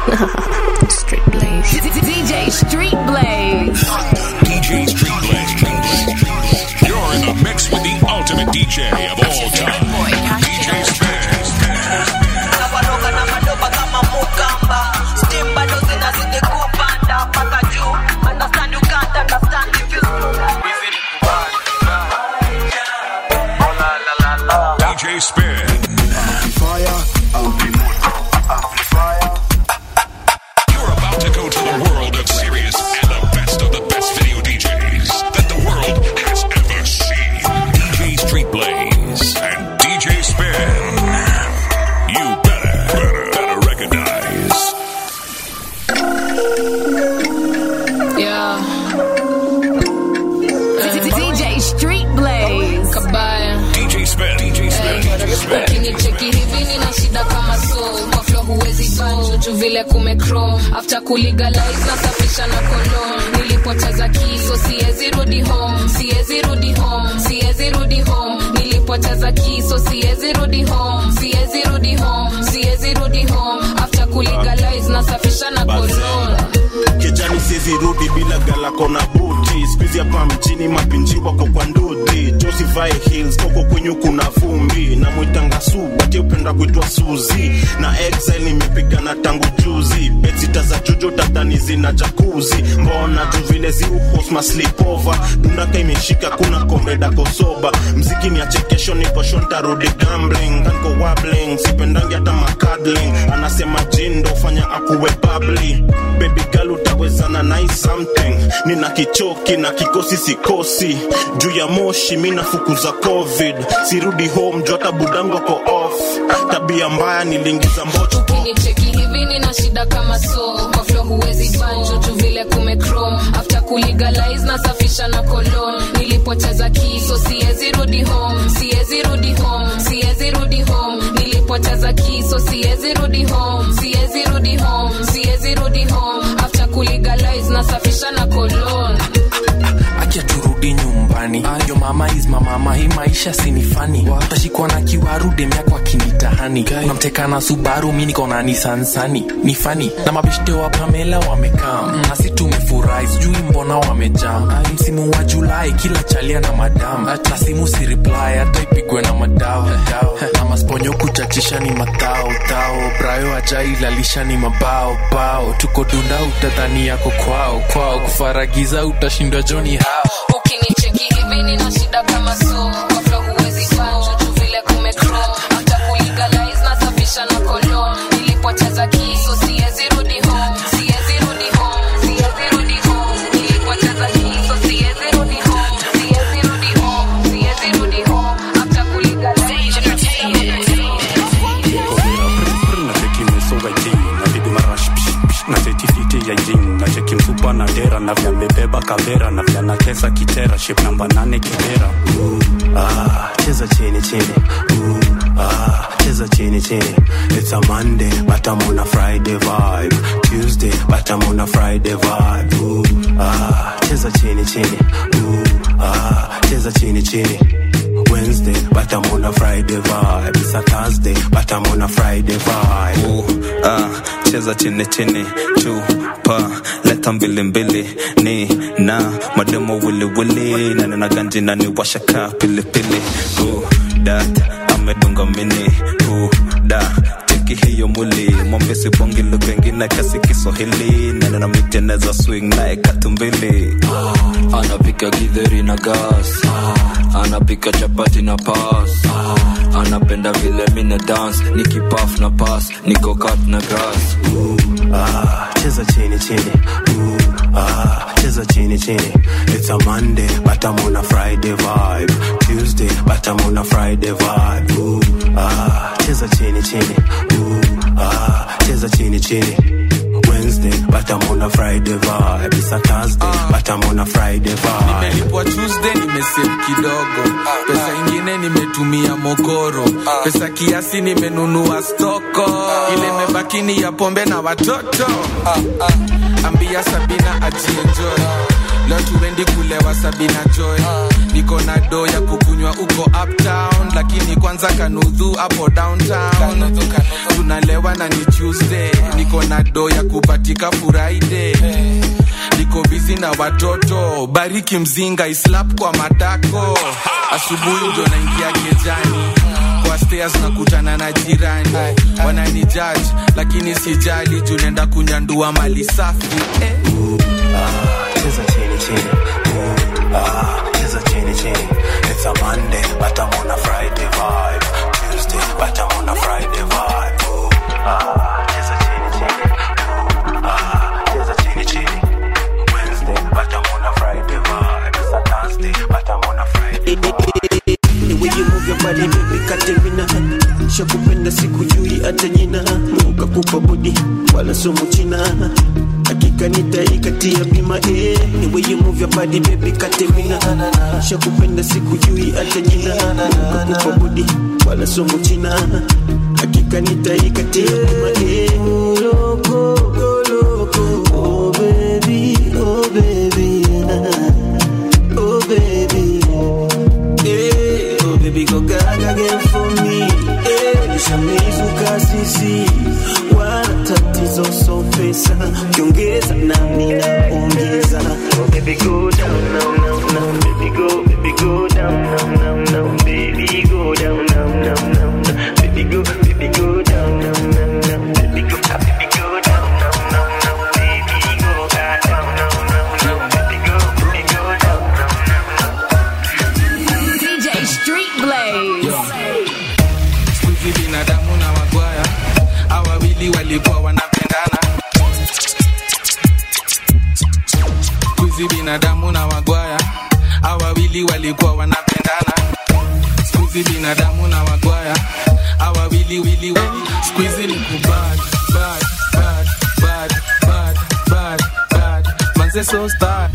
Street Blaze. DJ Street Blaze. DJ Street Blaze. You're in the mix with the ultimate DJ of all time. DJ Spaz. Nawaroga na madoba kama mukamba Steam bado zinazidi kupanda mpaka juu Understand you can't understand if you DJ Spin. You're about to go to the world of serious and the best of the best video DJs that the world has ever seen. DJ Street Blaze and DJ Spin. You better, better, better recognize. Yeah. DJ Street Blaze. Kabaya. DJ Spin. DJ Spin. DJ Spin. ukinicheki hivi nina shida kama so kwa flo huwezi banjo juu vile kumecrom after kulegalize nasafisha na kolon nilipoteza kiso siwezi rudi home siwezi rudi home siwezi rudi home nilipoteza kiso siwezi rudi home siwezi rudi home siwezi rudi home after kulegalize nasafisha na kolon kijani siezi rudi bila galako na buti skuizi hapa mjini mapinji wako kwa ndudhi josivae hills koko kwenyu kuna vumbi na mwitanga su bati upenda kuitwa suzi na exile nimepigana tangu juzi betsita za jujo tadhani zina jakuzi mbona tu vile ziuhosma slipova dundaka imeshika kuna komreda kosoba mziki ni achekesho nikosho ntarudi gambling kanko wabling sipendangi hata makadling anasema jindo fanya akuwe babli baby girl utawezana nai something nina kichoki na kikosi sikosi juu ya moshi mi nafukuza covid sirudi home juu hata budangu ako off tabia mbaya niliingiza mbocho ukinicheki hivi nina shida kama so kwa flo huwezi banjo tu vile kumecrom after kulegalize nasafisha na kolon nilipoteza kiso siwezi rudi home siwezi rudi home siwezi rudi home nilipoteza kiso siwezi rudi home siwezi rudi home siwezi rudi home after kulegalize nasafisha na kolon acha turudi nyumbani ayo mama is mamama hii maisha sinifani tashikwa na kiwaru demyako akinitahani unamteka na subaru mi niko na nisansani ni fani na mabeshte wa pamela wamekaa nasi tumefurahi sijui mbona wamejaa Ai, msimu wa julai kila chalia na madam na simu si reply hata ipigwe na madao na masponyo kuchachisha ni matao tao brayo ajailalisha ni mabao bao tuko dunda utadhani yako kwao kwao kufaragiza utashindwa joni hao ukinicheki hivi nina shida kama so kwa flo huwezi banjo tu vile kumecrom after kulegalize nasafisha na kolon nilipoteza kiso siwezi rudi home siwezi rudi home siwezi rudi home nilipoteza kiso siwezi rudi home siwezi rudi home siwezi rudi home after kulegalize nacheki mesonga jini napigwa marash psh, psh, na setifiti ya jini nacheki msupa na dera na vya mebeba kavera na vya nakesa kitera ship namba nane kibera Ah, cheza chini chini Ooh, ah, cheza chini chini it's a monday but i'm on a friday vibe tuesday but i'm on a friday vibe Ooh, ah, cheza chini chini Ooh, ah, cheza chini chini Wednesday, but I'm on a Friday vibe. It's a Thursday, but I'm on a Friday vibe. Ooh, ah, cheza chini chini chupa leta mbili mbili ni na mademo wili wili na nina ganji na ni washaka pili pili Ooh, dat amedunga mini Ooh, da teki hiyo mwili mwambesi bongi lugha ingine kasi kiswahili na nina miteneza swing naye katumbili anapika githeri na gas anapika chapati na pas anapenda vile mina dance nikipaf na pas niko kat na grass Ah, cheza chini chini Ooh, ah, cheza chini chini it's a monday but i'm on a friday vibe tuesday but i'm on a friday vibe Ooh, ah, cheza chini chini Ooh, ah, cheza chini chini Wednesday, but I'm on a Friday vibe. It's a Thursday, but I'm on a Friday vibe. nimelipwa tuesday nimesave kidogo pesa ingine nimetumia mokoro pesa kiasi nimenunua stoko ile mebakini ya pombe na watoto ambia sabina ajienjoy leo tuendi kulewa sabina joy niko niko na do ya kukunywa uko uptown lakini kwanza kanudhu hapo downtown tunalewa na ni tuesday niko na do ya kupatika friday niko bizi na watoto bariki mzinga islap kwa matako asubuhi ndio naingia kejani kwa stairs nakutana na jirani wanani judge lakini sijali juu nenda kunyandua mali safi eh. cheza chini chini Ooh, ah, cheza chini chini it's a monday but i'm on a friday vibe tuesday but i'm on a friday vibe Ooh, ah, cheza chini chini Ooh, ah, cheza chini chini wednesday but i'm on a friday vibe it's a thursday but i'm on a friday The way you move your body baby Katerina Shakupenda sikujui hata jina Mungu kakupa body wala sumu china Hakika nitaikatia bima eh The way you move your body baby Katerina Shakupenda sikujui hata jina Mungu kakupa body wala sumu china Hakika nitaikatia bima eh Loko, loko, oh baby, oh baby Oh baby Hey, oh baby go gaga again for me hey, nishamizuka sisi wala tatizo so pesa kiongeza nami naongeza oh baby go down now now now baby go baby go down now now now baby go down now now now now baby go baby go down now now now baby go ah, baby go down now now now baby go ah, down now now now baby go baby go down now DJ Street Blaze. Squeezy binadamu na wagwaya hawa wawili walikuwa wanapendana Squeezy binadamu na wagwaya hawa wawili walikuwa wanapendana Squeezy binadamu na wagwaya hawa wawili wili wili Squeezy ni kubad bad bad bad bad bad bad manze so star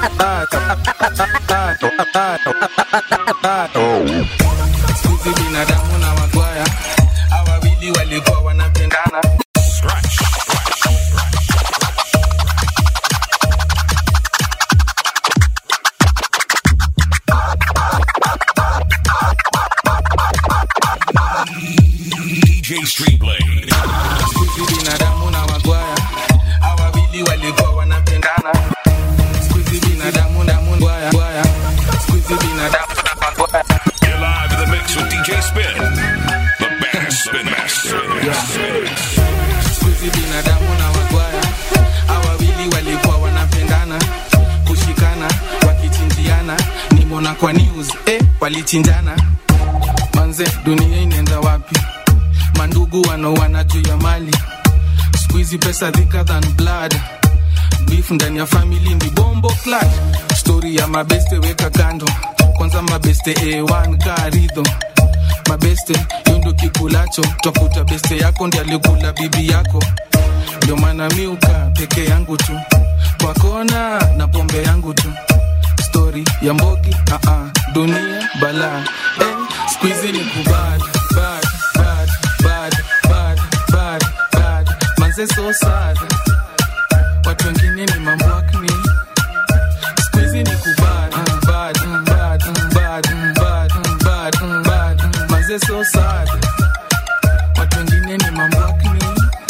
Squeezy binadamu na wagwaya hawa wawili walikuwa wanapendana DJ Street Blaze. Squeezy binadamu na wagwaya hawa wawili walikuwa wanapendana Squeezy binadamu na wagwaya gwaya. Squeezy binadamu na wagwaya You're live in the mix with DJ Spin, the baddest spin master. Squeezy binadamu na wagwaya hawa wawili walikuwa wanapendana kushikana wakichinjiana nimona kwa news eh, walichinjana manze dunia inaenda wapi mandugu wanaoana juu ya mali squeezy pesa thicker than blood beef ndani ya family ni bombo clat story ya mabeste weka kando kwanza mabeste a1 karidho mabeste hiyo ndo kikulacho twakuta beste yako ndi alikula bibi yako ndio maana miuka peke yangu tu kwa kona na pombe yangu tu story ya mbogi uh -uh, dunia bala eh, squeezy ni kubad bad bad bad bad bad bad manze so sad watu wengine ni mambwakni squeezy ni kubad bad bad bad bad bad bad manze so sad watu wengine ni mambwakni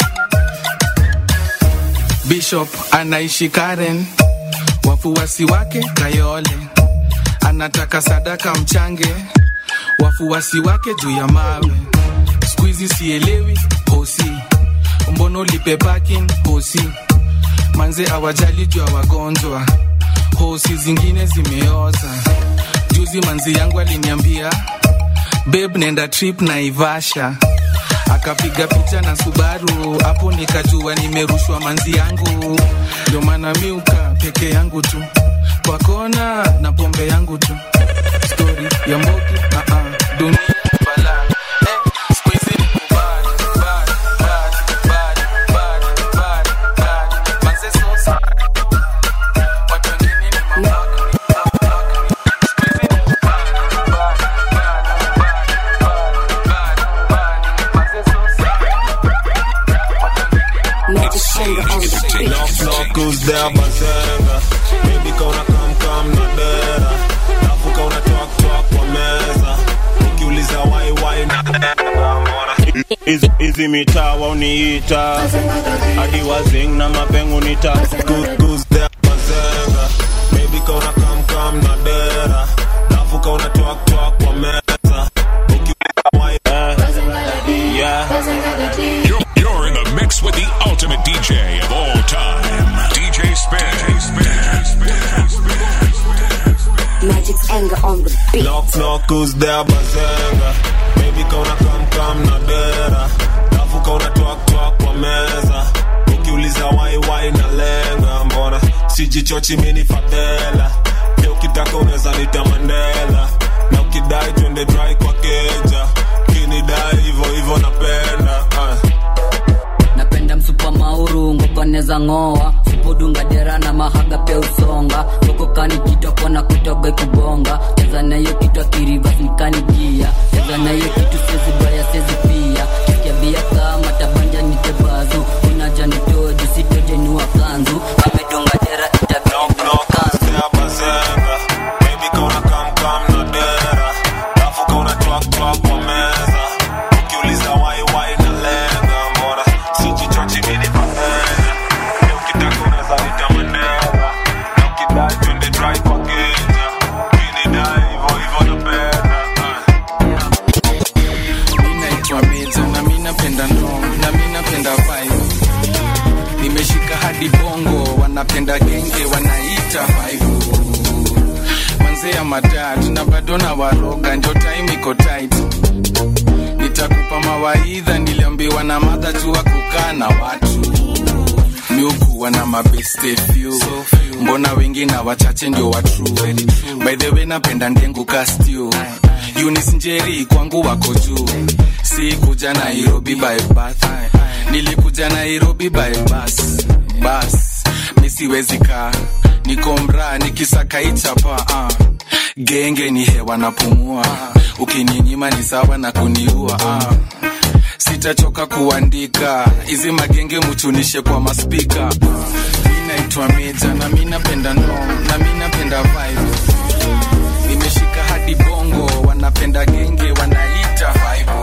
bishop anaishi karen wafuasi wake kayole anataka sadaka mchange wafuasi wake juu ya mawe skuizi sielewi hosi mbono lipe parking hosi manze awajali juu ya wagonjwa hosi zingine zimeoza juzi manzi yangu aliniambia beb nenda trip na ivasha akapiga picha na subaru hapo nikajua nimerushwa manzi yangu ndio maana miuka peke yangu tu kwa kona na pombe yangu tu stori ya mbogi uh -uh. dunia bala eh, squeezy ni kubad, bad, bad, bad, bad, bad, bad. Manze so sad. Watu wengine ni mabaki, mabaki. Squeezy ni kubad, bad, bad, bad, bad, bad, bad. Manze so sad. Knuckles down bazenga Baby kauna kam kam na dera Alafu kauna toa hizi hizi mitaa wauniita hadi wazing na mapengu nita kuzea mazenga baby kauna kamkam na dera lafu kauna twak twak kwa meza ukiuliza why eh, yeah You're, you're in the mix with the ultimate DJ of all time, DJ Spin. Magic's anger on the beat. knock knock who's there bazenga baby kauna kamkam na dera lafu kauna twak twak kwa meza ukiuliza why why na lenga mbona sijichochi mini fadhela pia ukitaka unaweza nita mandela na ukidai twende dry kwa keja kinidai hivo hivo napenda ah. napenda msupa mauru ngokoneza ng'oa supudunga dera na mahaga pia usonga ngokokani kitwa kona kutoga kubonga cheza nayo kitwa kirivas nikanigia cheza nayo kitu sezi baya sezi pia kikiabia kama tabanja nitebazu unaja nitoju sitoje niwa kanzu amedunga dera itabidi kanzu There bazenga baby kauna kamkam na dera lafu kauna twak twak kwa meza ukiuliza why why na lenga mbona sijichochi mini fadhela pia ukitaka unaweza nita mandela na ukidai twende dry kwa keja kinidai hivo hivo napenda mi naitwa mezo na mi napenda ndong na mi napenda vibe nimeshika hadi bongo wanapenda genge wanaita vibe manzea madad na bado na waroga ndio time iko tight nitakupa mawaidha niliambiwa na madha jua kukaa na watu miukuwa na mabeste few mbona wengi na wachache ndio watru by the way napenda ndengu kastiu Eunice njeri kwangu wako juu si kuja nairobi by bath nilikuja nairobi by bus bus misiwezi kaa niko mraa nikisaka ichapa uh. genge ni hewa napumua ukininyima ni sawa na kuniua uh sitachoka kuandika hizi magenge muchunishe kwa maspika mi naitwa meja na mi napenda no na mi napenda vibe nimeshika hadi bongo wanapenda genge wanaita vibe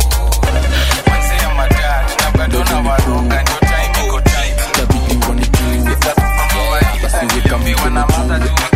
Manzea madad na bado na waronga ndio time iko tight itabidi wanijue basiweka na madha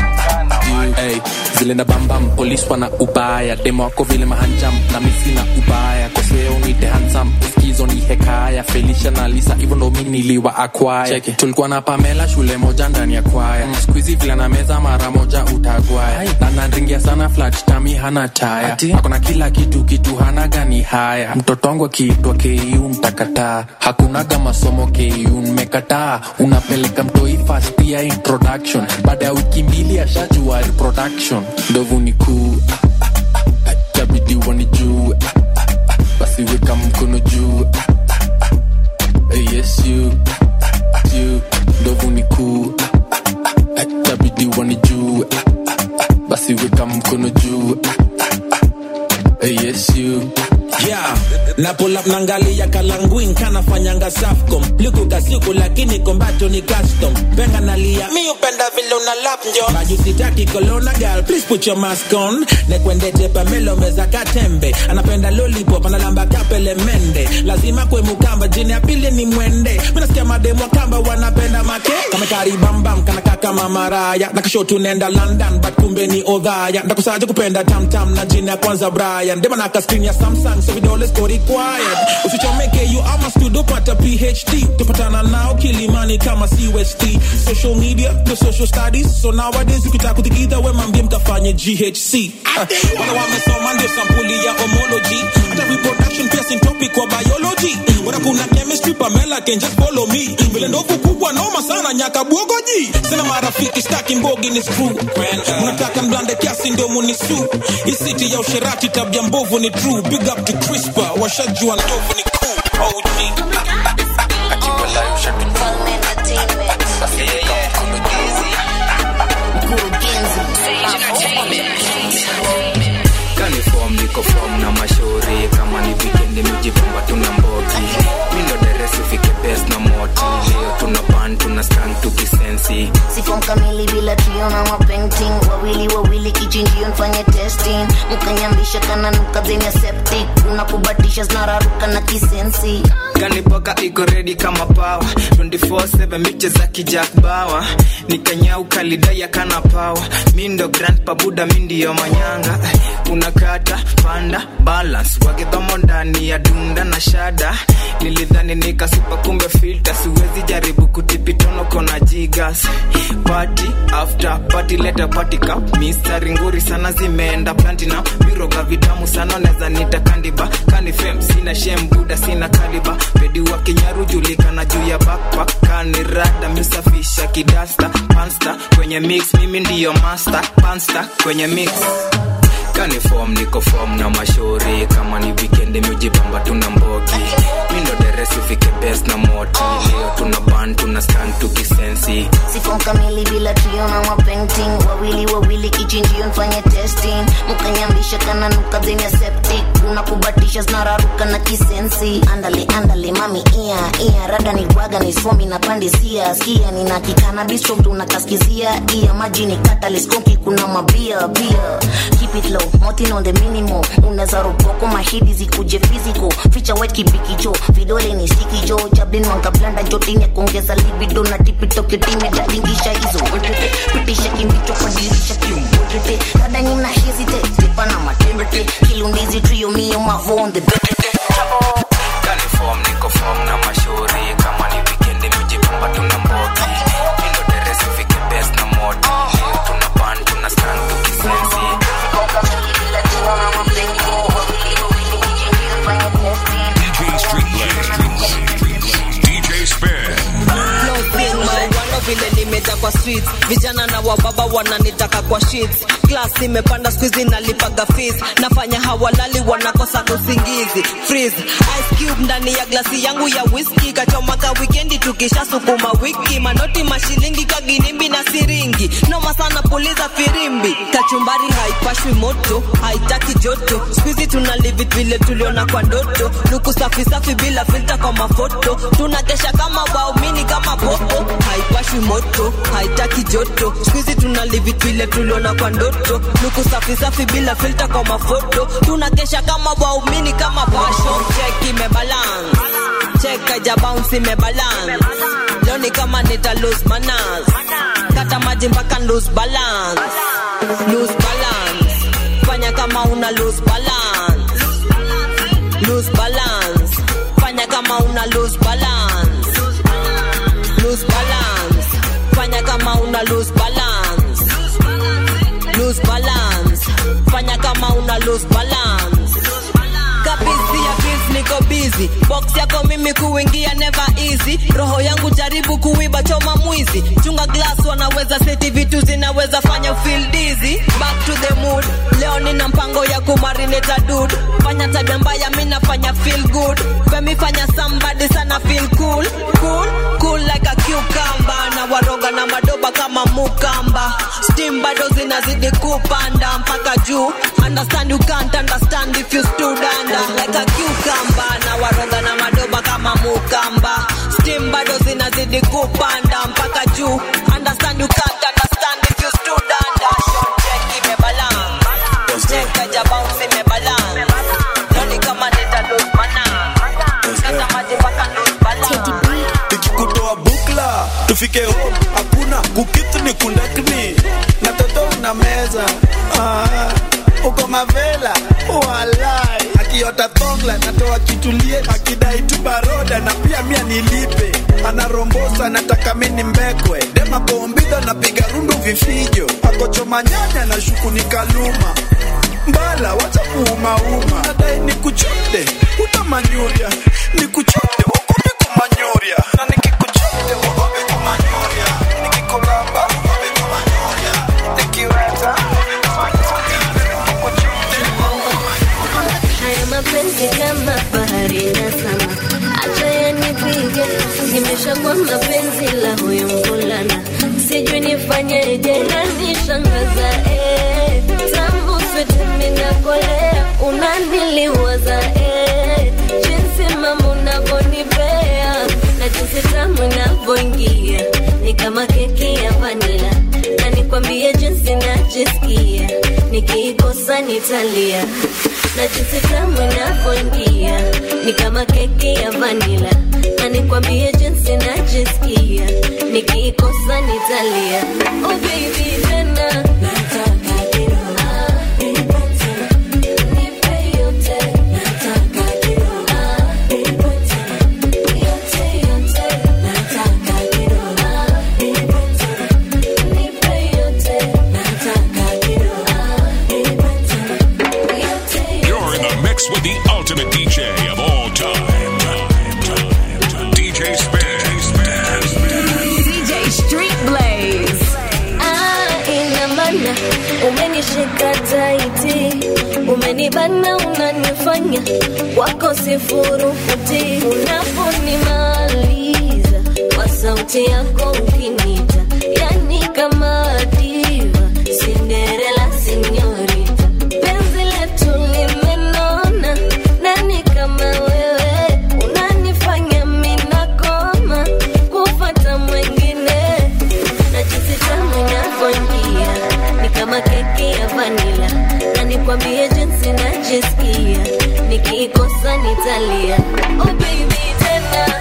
Hey, zile na bambam polis wana ubaya demo wako vile mahanjam na misi na ubaya koseo nite hansam uskizo ni hekaya felisha na lisa hivyo ndo mi niliwa akwaya Cheke. tulikuwa na pamela shule moja ndani ya kwaya mm. skuizi vile na meza mara moja utagwaya na nanringia sana flat tami hana taya akona kila kitu kitu hana gani haya mtoto wangu akiitwa ku mtakataa hakunaga masomo ku mmekataa unapeleka mtoi fast ya introduction baada ya wiki mbili ashajua reproduction ndovu ni kuu ah, ah, ah, itabidi wanijue ah, ah, ah, basi weka mkono juu ah, ah, ah, eh, yes you ah, ah, you ndovu ni kuu ah, ah, ah, itabidi wanijue ah, ah, ah, basi weka mkono juu ah, ah, ah, eh, yes you yeah na pull up nangalia kalanguin kanafanyanga safcom likuka siku lakini kombacho ni custom penga nalia mi upenda vile una lap njo baju sitaki kolona gal please put your mask on nekwendete pamelo meza katembe anapenda lollipop analamba kapele mende lazima kwe mukamba jini ya pili ni mwende minasikia mademu wa kamba wanapenda make kamekari bambam kanaka kama maraya na kisho tunenda london but kumbe ni odhaya ndakusaje kupenda tamtam na jini ya kwanza brian dema naka screen ya samsung so vidole siko required usichomeke you ama studio pata phd tupatana nao kilimani kama cust social media the social studies so nowadays ukitaka kutikidha we mambie mkafanye ghc Ah, wala wamesoma ndio sampuli ya homology hata reproduction pia sin topic kwa biology wala kuna chemistry pamela can just follow me vile ndovu kubwa noma sana nyaka bwogoji sina marafiki staki mbogi ni screw mnataka mblande kiasi ndio munisu isiti ya usherati tabia mbovu ni true big up to crispa washajua ndovu ni cool OG kanifom niko fom na mashauri kama ni wikendi mijipamba tuna mbogi mindo deresi ufike bes na moti leo tuna ban tuna stang tukisensi sifom kamili bila trio na mapainting wawili wawili kichinjio nfanye testing mkanyambisha kananuka zenye septic unakubatisha zinararuka na kisensi kanipoka iko redi kama pawa 24/7 miche za kijak bawa nikanyau kalidaya kana pawa mindo grand pabuda mindiyo manyanga unakata panda balance wagedhomo ndani ya dunda na shada nilidhani nikasupa kumbe filta siwezi jaribu kutipitono kona jigas party after party leta party cup mistari nguri sana zimeenda platinum viroga vitamu sana neza nita kandiba kanifem sina shem buda sina kaliba pedi wa kinyaru julikana juu ya backpack kanirada misafisha kidasta pansta kwenye mix mimi ndiyo master pansta kwenye mix kanifom niko fom na mashauri kama ni wikendi miujibamba tuna mbogi mindo deresi fike bes na moti leo tuna ban tuna stan tukisensi sifom kamili bila trio na mapainting wawili wawili kichinjio nfanye testing mkanyambisha kananuka zenye septic unakubatisha zinararuka na kisensi andale andale mami ia ia rada ni bwaga ni somi na pandisia skia nina kikana bistro tunakaskizia ia maji ni kataliskoki kuna mabia bia keep it low motin on the minimum unaweza roboko mahidi zikuje physical ficha white kibikicho vidole ni stiki jo jablin wangablanda jotini ya kuongeza libido na tipito kitime datingisha hizo wetete pitisha kimbicho kwa dirisha kiumbotete rada nyina hesitate tipa na matembete kilundizi trio mio mavo on the betete kanifom niko fom na mashauri kama ni wikendi miujibamba tuna mbogi mindo deresi fike bes na moti leo tuna ban tuna stan tukisensi DJ Street Blaze. DJ Spin. Floating mauano vile nimeja kwa streets vijana na wababa wananitaka kwa sheets class imepanda squeezy nalipaga fees nafanya hawalali wanakosa usingizi freeze ice cube ndani ya glasi yangu ya whisky kachomaka wikendi tukisha sukuma wiki manoti mashilingi kaginimbi na siringi noma sana puliza firimbi kachumbari haipashwi moto haitaki joto squeezy tuna live it vile tuliona kwa ndoto luku safi safi bila filter kwa mafoto tunakesha kama waumini kama popo haipashwi moto haitaki joto squeezy tuna live it vile tuliona kwa ndoto luku safi safi bila filter kwa mafoto tunakesha kama waumini kama pasho check imebalance check aja bounce imebalance leo ni kama nita lose manners kata maji mpaka lose balance lose balance fanya kama una lose balance lose balance fanya kama una lose balance lose balance fanya kama una lose balance lose balance fanya kama una lose balance kabisi ya bills niko busy box yako mimi kuingia never easy roho yangu jaribu kuiba choma mwizi chunga glass wanaweza seti vitu zinaweza fanya feel dizzy back to the mood leo nina mpango ya kumarinate dude fanya tabia mbaya mimi nafanya feel good femi fanya somebody sana feel cool cool cool like a cucumber na waroga na madoba kama mukamba steam bado zinazidi kupanda mpaka juu understand you can't understand if you stood under like a cucumber na waroga na madoba kama mukamba steam bado zinazidi kupanda mpaka juu understand you can't understand if you stood under Short check imebalance check aja bounce imebalance noni kama nita lose mana kata maji mpaka lose balance ikikutoa bukla tufike home hakuna kukitu ni kundakni na toto na meza ah, uko mavela walai akiota thongla natoa kitulie akidai tu baroda na pia mia nilipe anarombosa nataka mini mbekwe dema bombidha napiga rundu vifijo akochoma nyanya na shuku ni kaluma mbala wacha kuumauma nadai ni kuchote utamanyuria ni kuchote ukumbi kumanyuria na nikikuchote ukumbi kumanyuria nikikulamba ukumbi kumanyuria nikiweza Haya mapenzi kama bahari na sama, acha yanipige, nimeshakuwa mapenzi la huyu mvulana, sijui nifanyeje, nanishangaza eh, tangu fete minakolea, unaniliwaza eh, jinsi mama unavyonipea na jinsi tamu inavyoingia ni kama keki ya vanila, na ni kwa nikwambie jinsi najisikia nikiikosa nitalia na jinsi tamu inavyoingia ni kama keki ya vanila na nikwambie jinsi najisikia nikiikosa nitalia oh baby tena nataka kidogo Ah, nipe tena. Nipe yote. Nataka kidogo Ah, nipe tena. Yote, yote. Nataka kidogo Ah, nipe tena. Nipe yote. Nataka kidogo Ah, nipe tena. Yote, You're in the mix with the ultimate DJ of all time. DJ Spin. DJ Street Blaze. Ah, ina maana umenishika taiti, umenibana, unanifanya wako sifurufuti, unaponimaliza kwa sauti yako ukinita, yani kama diva, Cinderella sinyorita, penzi letu limenona, nani kama wewe unanifanya minakoma kufata mwengine na jinsi tamu inavyoingia ni kama keki ya vanila, na nikwambie jinsi najisikia nikiikosa nitalia. Oh baby tena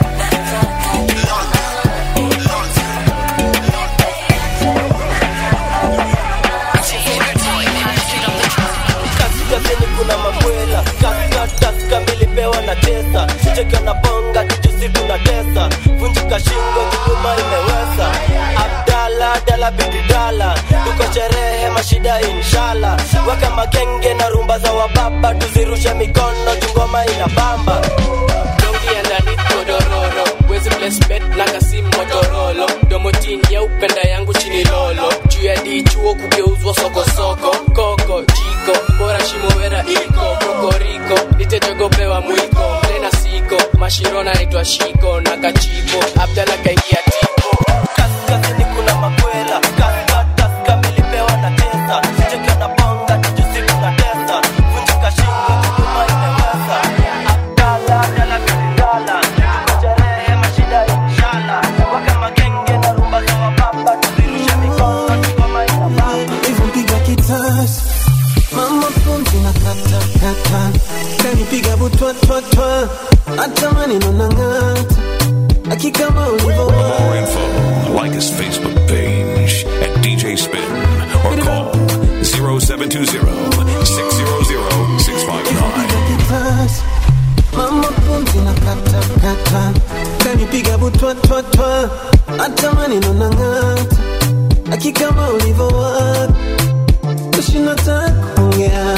kaskazini kuna makwela kaskataska milipewa na tesa cheka na bonga tujusi tuna tesa vunjika shingo kinyuma imewesa abdala dala bididala tuko sherehe mashida inshala weka magenge na rumba za wababa tuzirushe mikono tungoma ina bamba dongi underneath godororo wezi placement na kasi motorolo domotin ya upenda yangu chini lolo juu ya dichuo kugeuzwa sokosoko koko jiko bora shimowera iko kokoriko nitejogopewa mwiko mlena siko mashirona naitwa shiko na kachipo abdala kaingia tipo kaskazini kuna makwela kaskataska milipewa na tesa cheka na bonga tujusi tuna tesa vunjika shingo kinyuma imewesa abdala dala bididala tuko sherehe mashida inshala weka magenge na rumba za wababa tuzirushe mikono tungoma ina bamba Nilivyopiga kitasa mama pumzi na kata kata kanipiga butwa twa twa hata maneno na ng'ata hakika ulivyo More info, like his Facebook page at DJ Spin or call 0720 600 659. kitasa mama pumzi na kata kata kanipiga butwa twa twa hata maneno na ng'ata hakika ulivyo kushinda takuongea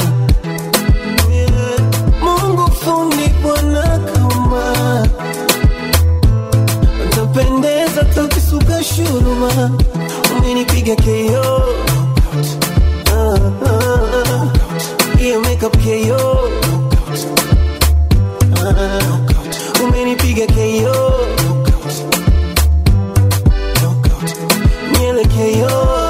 Mungu fundi bwana kama utapendeza tukisuka shuruma umenipiga keo Ah, ah, ah. hiyo makeup keo Ah, umenipiga keo Nyele keo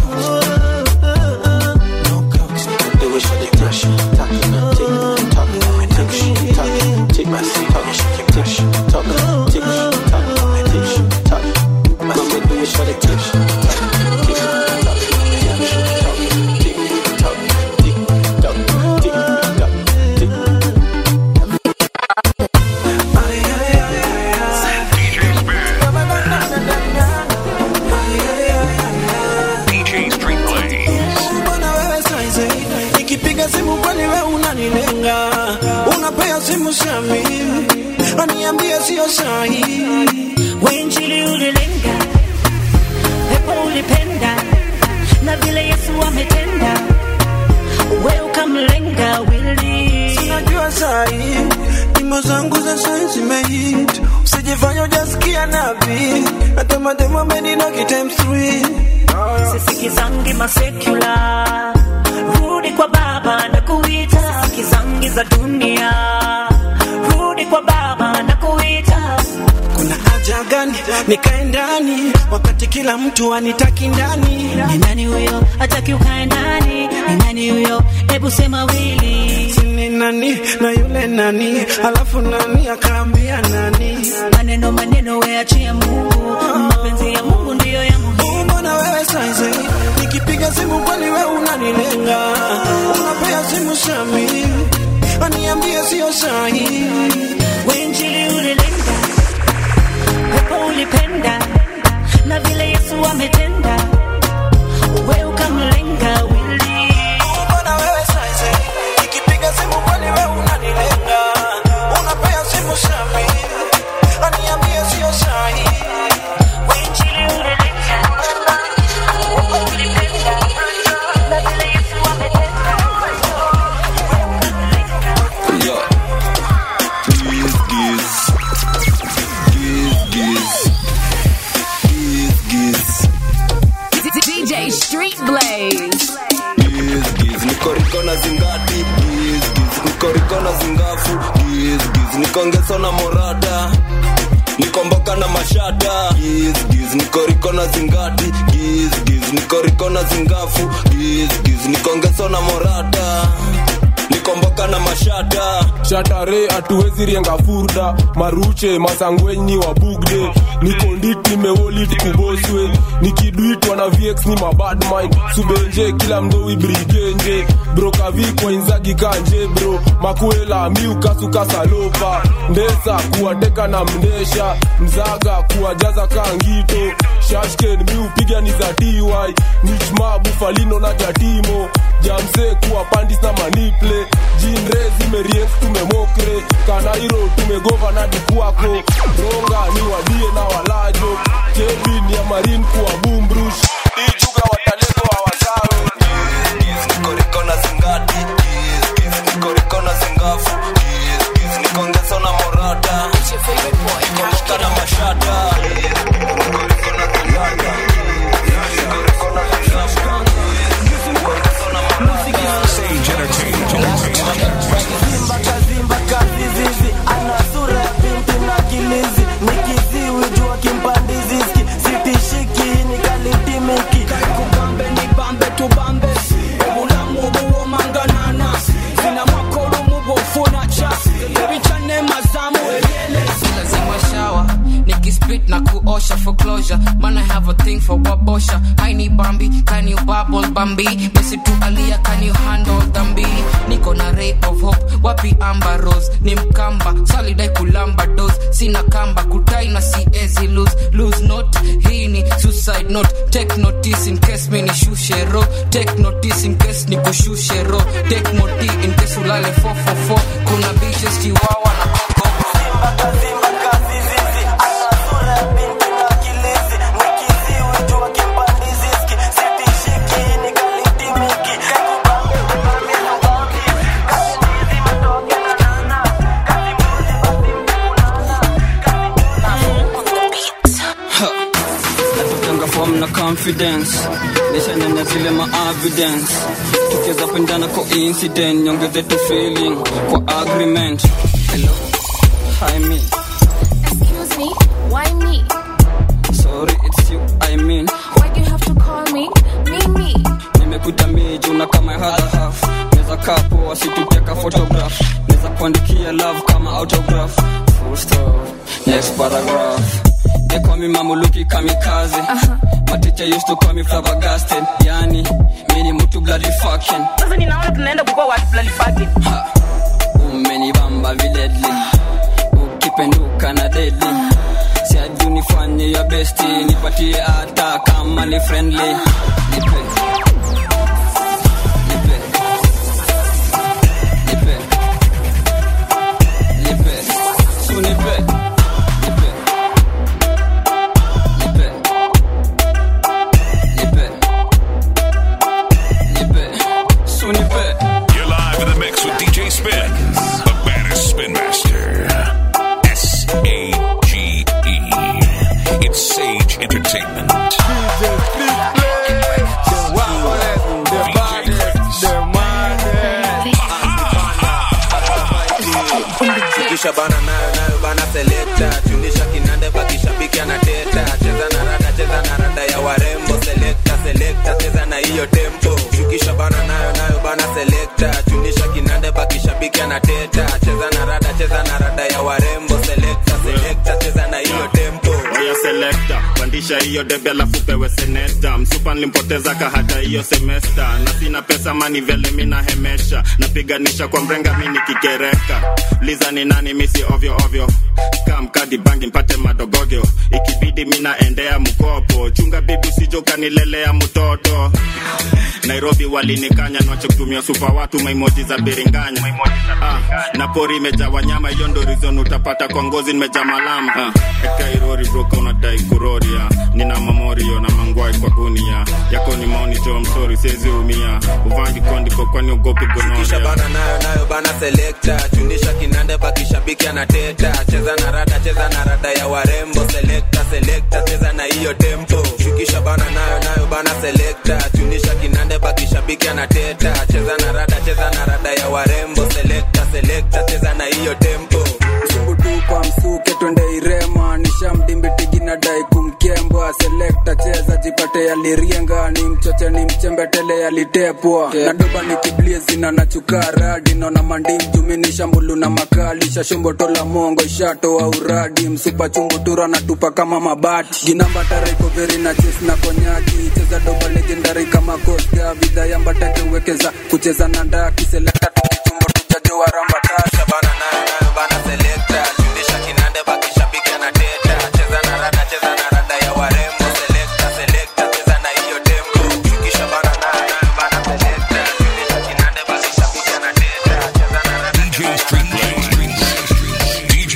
Do it for the touch, touch, tick, tock, tick, tock, tick, my seat, talk, tick, tock, tick, tock, tick, tock. My seat, do it for the touch, touch, tick, tock, tick, tock, tick, tock, tick, tock, tick, tock, tick. DJ Street Blaze. Mbona wewe saizi nikipiga simu kwani wewe unanilenga unapea simu shami aniambie sio sahi wenjili ulilenga pepo ulipenda na vile yesu ametenda we ukamlenga wili sinajua sahi nyimbo zangu za sai zimehit usijifanya ujasikia nabii hata mademo ameninoki times three sisikizangi masekula rudi kwa baba na kuita sikizangi za dunia rudi kwa baba na kuita kuna haja gani nikae ndani wakati kila mtu anitaki ndani ni nani huyo hataki ukae ndani ni nani huyo hebu sema wili sini nani na yule nani alafu nani akaambia nani maneno maneno weachie mungu mapenzi ya mungu ndiyo ya muhimu mbona wewe saizi nikipiga nikoriko na zingafu gizgiz nikongeso na morata nikomboka na mashata gizgiz nikoriko na zingati gizgiz nikoriko na zingafu gizgiz nikongeso na morata nikomboka na mashata shatare hatuwezi rienga furda maruche masangwenyi wa bugde nikonditi meolit kuboswe nikidwitwa na vx ni mabadmind subenje kila mdowi brigenje brokavikwa inzagi kanje bro makuela miukasukasalopa ndesa kuwateka na mndesha mzaga kuwajaza kangito shashken miupiga ni za ty nichma bufalino na jatimo jamse kuwa pandis na maniple jinre zimeriens tumemokre kanairo tumegova na dikuako ronga ni wadie na walajo kevin ya marin kuwa bumbrush ijuga watalego hawasawe nikoriko na zingati gizgiz nikoriko na zingafu gizgiz nikongeso na morata nikomboka na mashata nikoriko na zingata nikoriko na zingafu Sage Entertainment. Simba kazimba kazizizi ana sura ya binti na kilizi nikiziwi jua kimpandiziski sitishiki ni kalitimiki kubambe ni bambe tubambe obulamu obuwomanganana zina makolo mubwofuna ca ebicane mazamu lazima shawa nikispit na kuosha for closure man i have a thing for wabosha i need bambi can you bubble bambi mesi tu alia can you handle dhambi niko na ray of hope wapi amba rose ni mkamba salidai kulamba dos sina kamba kutai na siezi lose lose note hii ni suicide note take notice in case mi ni shushe ro take notice in case ni kushushe ro take moti in case ulale 444 kuna bitches chiwawa na koko natokanga form na confidence nishanena zile ma evidence tukiweza pendana kwa incident nyongeze tu feeling kwa agreement hello hi me Excuse me, why me? sorry it's you i mean Why do you have to call me? Me, me. nimekuta miju na kama hadha half neza kapo wasituteka photograph neza kuandikia love kama autograph full stop next paragraph they call me mamuluki kamikaze my teacher used to call me flabbergasted yani mini mtu bloody fucking sasa ninaona tunaenda kukua watu bloody fucking umenibamba viledli ukipenduka na deadly siaju nifanye ya besti nipatie hata kama ni friendly nipe nipe nipe nipe su nipe nipe nipe nipe nipe su nipe You're live in the mix with DJ Spin, the baddest spin master. S A G E. It's Sage Entertainment. kisha bana nayo nayo bana selekta chunisha kinande bakishabiki anateta cheza na rada cheza na rada ya warembo selekta selekta cheza na hiyo tempo shukisha bana nayo nayo bana selekta chunisha kinande bakishabiki anateta cheza na rada cheza na rada ya warembo selekta selekta cheza na hiyo tempo oya selekta pandisha hiyo debe alafu pewe seneta msupa nilimpoteza ka hata hiyo semesta na sina pesa mani vele mina hemesha napiganisha kwa mrenga mi nikikereka liza ni nani misi ovyo ovyo kamkadi bangi mpate madogogyo ikibidi mina endea mkopo chunga bibi usijo ukanilelea mtoto nairobi walinikanya nache kutumia supa watu maimoji za biringanya ah, na pori imejaa wanyama hiyo ndo rizon utapata kwa ngozi nimejaa malama ah, ekairori broka unadai kuroria nina mamorio na mangwai kwa gunia yako ni maoni jo msori siwezi umia uvangi kondiko kwani ugopi kisha gonoria bana nayo nayo bana selekta chunisha kinande bakishabiki anateta cheza na rada cheza na rada ya warembo selekta selekta cheza na hiyo tempo shukisha bana nayo nayo bana selekta chunisha kinande bakishabiki anateta cheza na rada cheza na rada ya warembo selekta selekta ajipate yalirienga ni mchoche ni mchembetele yalitepwa na doba ni kiblie zina nachuka radi naona mandim jumini shambulu na makali shashombotola mongo ishatoa uradi msupa chumbutura na tupa kama mabati ginamba tareko veri na ches na konyaki cheza doba legendari kama koska vida yambatake uwekeza kucheza na ndaki selekta tukichumbo tujajoa ramba tasha bana nayo nayo bana selekta fundisha kinande bakishabiki anateta cheza na rada cheza na rada ya warembo selekta selekta cheza na hiyo tempo shukisha bana nayo nayo bana selekta fundisha kinande bakishabiki anateta cheza na rada DJ Street Blaze. DJ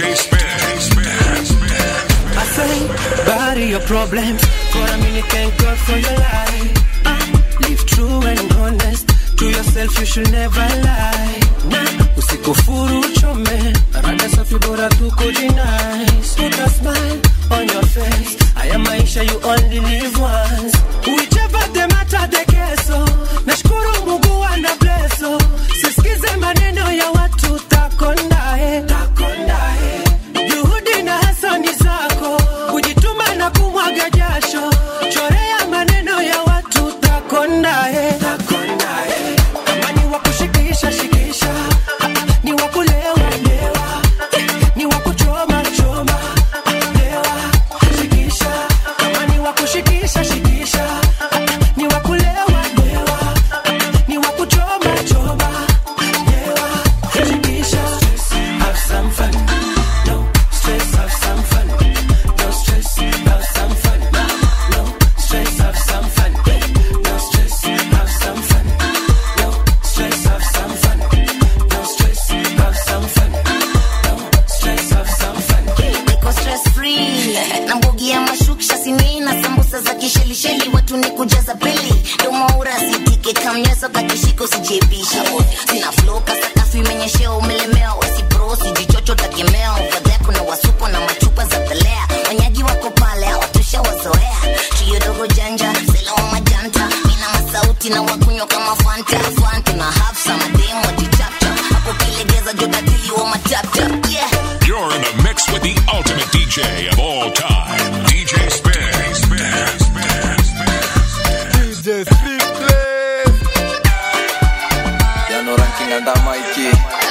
Spin. I say, bury your problems. For a minute, thank God for your life. Uh, live true and honest. To yourself, you should never lie. Nah, usikufuru uchome. Rada safi bora tu kujinice. Put a smile on your face. Haya maisha you only live once. Whichever the matter the keso. Nashukuru Mungu ana blesso. Sisikize maneno ya watu takondae. Takondae. Juhudi na hasani zako, kujituma na kumwaga jasho, chorea maneno ya watu takondae. Takondae. Kama ni wa kushikisha shikisha, Ah, ah, ni wa kulewa lewa, ni wa kuchoma choma, lewa shikisha. Kama ni wa kushikisha shikisha, Ah, ah, ni wa kulewa lewa, ni wa kuchoma choma, lewa shikisha. Have some fun. No stress, have some fun. No stress, have some fun. No stress, have some fun. No stress, have some fun. No stress, have some fun. No stress, have some fun. No stress, have some fun. niko stress free na mbogi ya mashuksha sini na sambusa za kishelisheli watu ni kujaza pili domaura sitike kamnyeso kakishiko sijebisha sina flow kasakafu imenyeshea umelemewa wasipro sijichocho takemea uvadhea kuna wasuko na machupa za pelea wanyaji wako pale hawatusha wazoea trio dogo janja sela wa majanta mina masauti na wakunywa kama fanta fanta na hafsa mademu wajichapcha hapo kilegeza jodatili wa matapta yeah You're in the mix with the ultimate DJ of all time, DJ Spin. DJ Street Blaze. Yano ranking anda Mikey.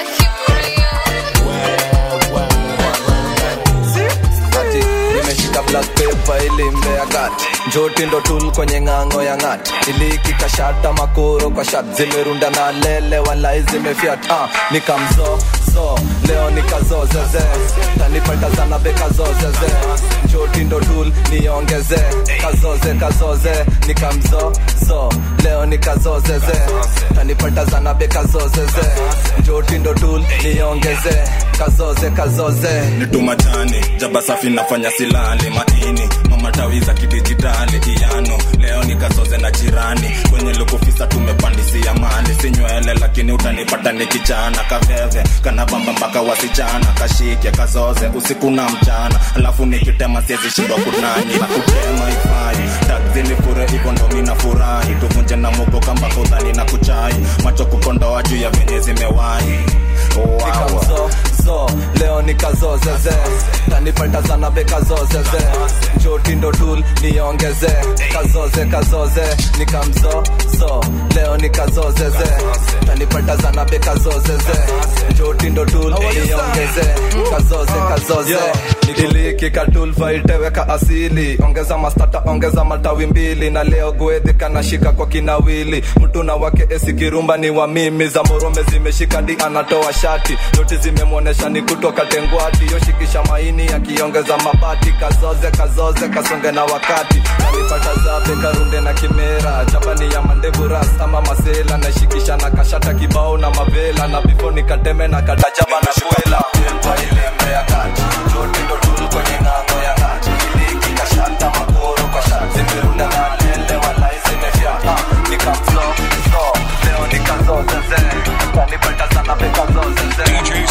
Ati, nimeshika black paper ili mbea gati njoti ndo tul kwenye ng'ang'o ya ng'ati ilikikashata makoro kwa shat zimerunda na lele walai zimefyat ah, nikamzo zo leo nikazozeze tanipata sana bekazozeze njoti ndo tul niongeze kazoze kazoze nikamzo zo leo nikazozeze tanipata sana bekazozeze njoti ndo tul niongeze kazoze kazoze nitumatani jaba safi nafanya silali maini mamatawi za kidijitali iano leo nikazoze na jirani kwenye lukufisa tumepandisia mali sinywele lakini utanipata nikichana kaveve kanabamba mpaka wasichana kashike kazoze usiku na mchana alafu nikitema siezi shindwa kunani na kutema ifai takzini fure hivyo ndo mina furahi tuvunje na mugo kamba kudhani na kuchai macho kukondoa juu ya venye zimewahi wow. nikamzo zo leo nikazozeze tanipata sana bekazozeze njoti ndo tul niongeze kazoze kazoze nikamzo zo leo nikazozeze tanipata sana bekazozeze njoti ndo tul niongeze kazoze kazoze iliki katulva iteweka asili ongeza mastata ongeza matawi mbili na leo gwedhi kanashika kwa kinawili mtu na wake esikirumba ni wa mimi za morome zimeshika di anatoa shati noti zimemwonesha ni kutoka tengwati yoshikisha maini akiongeza mabati kazoze kazoze kasonge na wakati nanipata zabe karunde na kimera chapani ya mandevu ras ama masela nashikisha na kashata kibao na mavela na bifo nikateme na katajaba na kwela Tempa ilembe ya kati joti ndo tulu kwenye ng'ango ya kati iliki kashata makoro kwa shati zimerunda na lele walai zimefyata nikamzo so leo nikazozeze kanipata sana bekazozeze DJ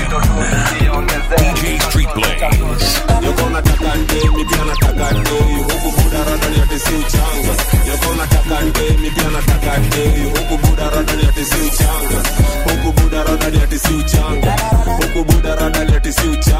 Spin. DJ Street Blaze. Yoko nataka ndemi pia nataka ndei huku buda radani ati si uchanga Yoko nataka ndemi pia nataka ndei huku buda radani ati si uchanga Huku buda radani ati si uchanga Huku buda radani ati si uchanga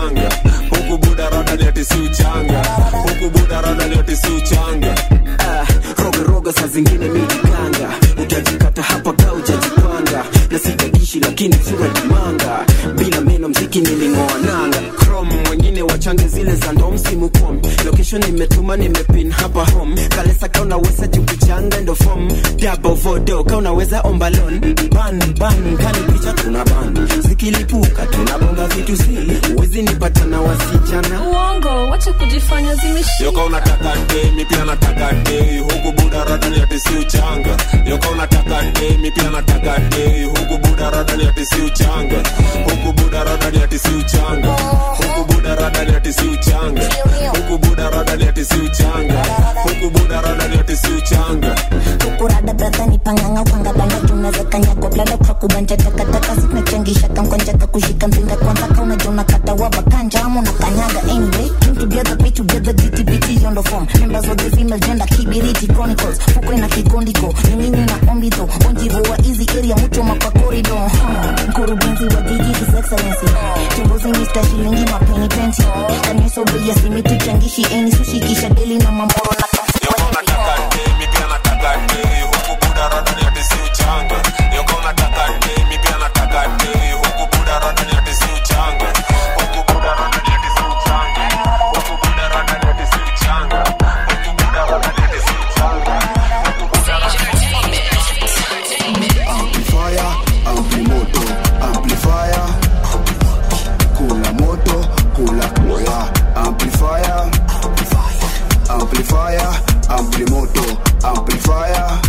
si uchanga Ah, roga roga saa zingine mijikanga utajikata hapa ka ujajipanga na sitadishi lakini sura jimanga bila meno mziki niling'oa nanga chrome wengine wachange zile za ndo msimu kom location nimetuma nimepin hapa home kalesa ka unaweza jukuchanga ndo fom dabo vodo ka unaweza ombalon ban ban kani picha tuna ban zikilipuka tunabonga vitu zili uwezi nipata na wasichana uongo wacha kujifanya zimeshika yoka unataka demi pia nataka dei huku buda radani ati si uchanga yoka unataka demi pia nataka dei huku buda radani ati si uchanga huku buda radani ati si uchanga huku buda radani ati si uchanga huku buda radani ati si uchanga huku buda radani ati si uchanga kurada brother ni panganga upanga banda tunaweza kanyago blada kwa kubanja takataka zinachangisha kamkonjaka kushika mpinga kwanza kauna jona kata waba kanja ama na kanyaga anyway came together pay together DTBT on the form members of the female gender kibiriti chronicles fukwe na kikondiko nyinyi na ombito onjivo wa easy area mucho mapa corridor Hmm, mkurugenzi wa jiji his excellency tumbuzi Mr. shilingi mapeni penti kanyeso bei ya simiti changishi eni sushi kisha deli na mamoro na yoka unataka demi pia nataka dei huku buda radani ati si uchanga yoka unataka demi pia nataka dei huku buda radani ati si uchanga huku buda radani ati si uchanga huku buda radani ati si uchanga huku buda radani ati si uchanga huku buda amplifier amplimoto amplifier kula moto kula koya amplifier amplifier amplimoto amplifier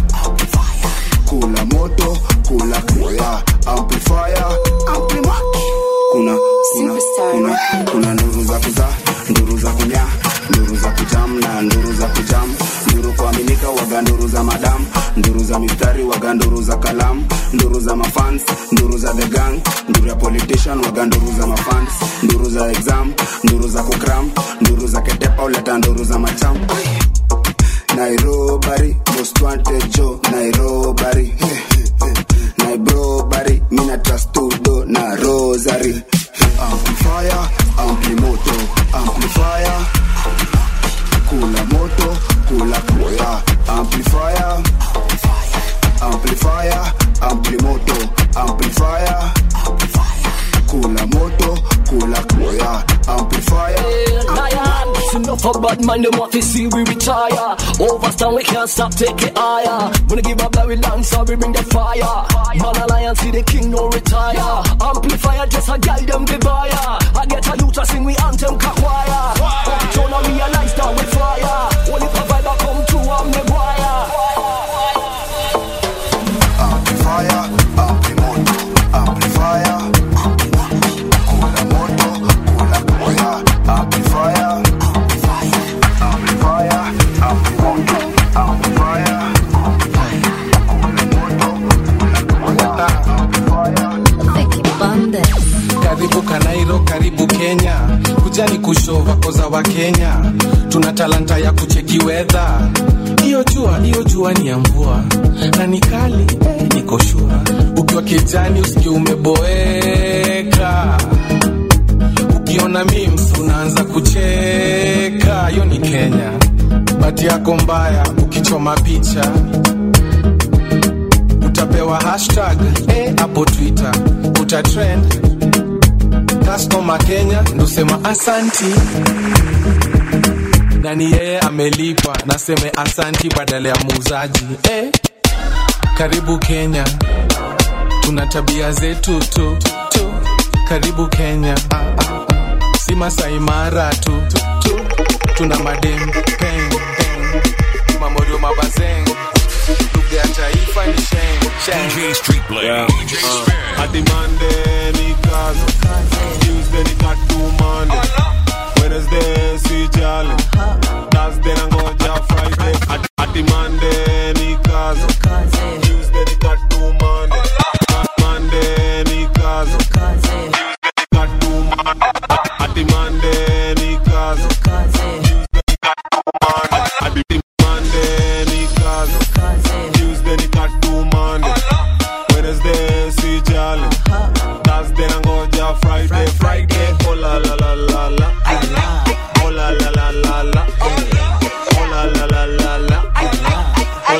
kula moto kula koya amplifier amplimaki kuna kuna kuna kuna nduru za kuzaa nduru za kunya nduru za kujam na nduru za kujam nduru kuaminika waga nduru za madam nduru za mistari waga nduru za kalam nduru za mafans nduru za the gang nduru ya politician waga nduru za mafans nduru za exam nduru za kukram nduru za ketepa uleta nduru za macham nairobari most wanted jo nairobari nairobari mina trastudo na rosary amplifier amplimoto amplifier kula moto kula koya amplifier amplifier amplimoto amplifier kula moto kula koya amplifier It's enough for bad man, them want to see we retire. Overstand, we can't stop, take it higher. Wanna give up that we dance, so we bring the fire. Man alliance, see the king no retire. Amplifier, just a guide them the buyer. I get a youth to sing, we anthem kakwaya. Turn on realize that we fire. Only provide I come through, I'm the wire. amplifier amplimoto amplifier kula moto kula koya amplifier amplifier amplimoto amplifier karibu kanairo karibu kenya kujani kushova koza wa kenya tuna talanta ya kucheki wedha hiyo jua hiyo jua ni ya mvua na ni kali eh, niko shua ukiwa kijani usikie umeboeka ukiona memes unaanza kucheka hiyo ni kenya bati yako mbaya ukichoma picha utapewa hashtag eh, hapo twitter utatrend customer kenya ndosema asanti na ni yeye amelipa naseme asanti badala ya muuzaji eh, karibu kenya tuna tabia zetu tu, tu. karibu kenya ah, ah. si masaimara tu, tu, tu. tuna madem peng, peng. mamorio mabazeng lugha ya taifa ni sheng, sheng. DJ Street Blaze. Yeah. DJ Uh, Spin. Hadi Monday ni kazi, Tuesday ni katu Monday, Wednesday si jali, Thursday nangoja Friday. Hadi- Hadi Monday ni kazi, Tuesday ni katu Monday, Monday ni kazi, Tuesday ni katu Monday. Hadi Monday ni kazi, Tuesday ni katu Monday. Hadi Monday ni kazi, Tuesday ni katu Monday, Wednesday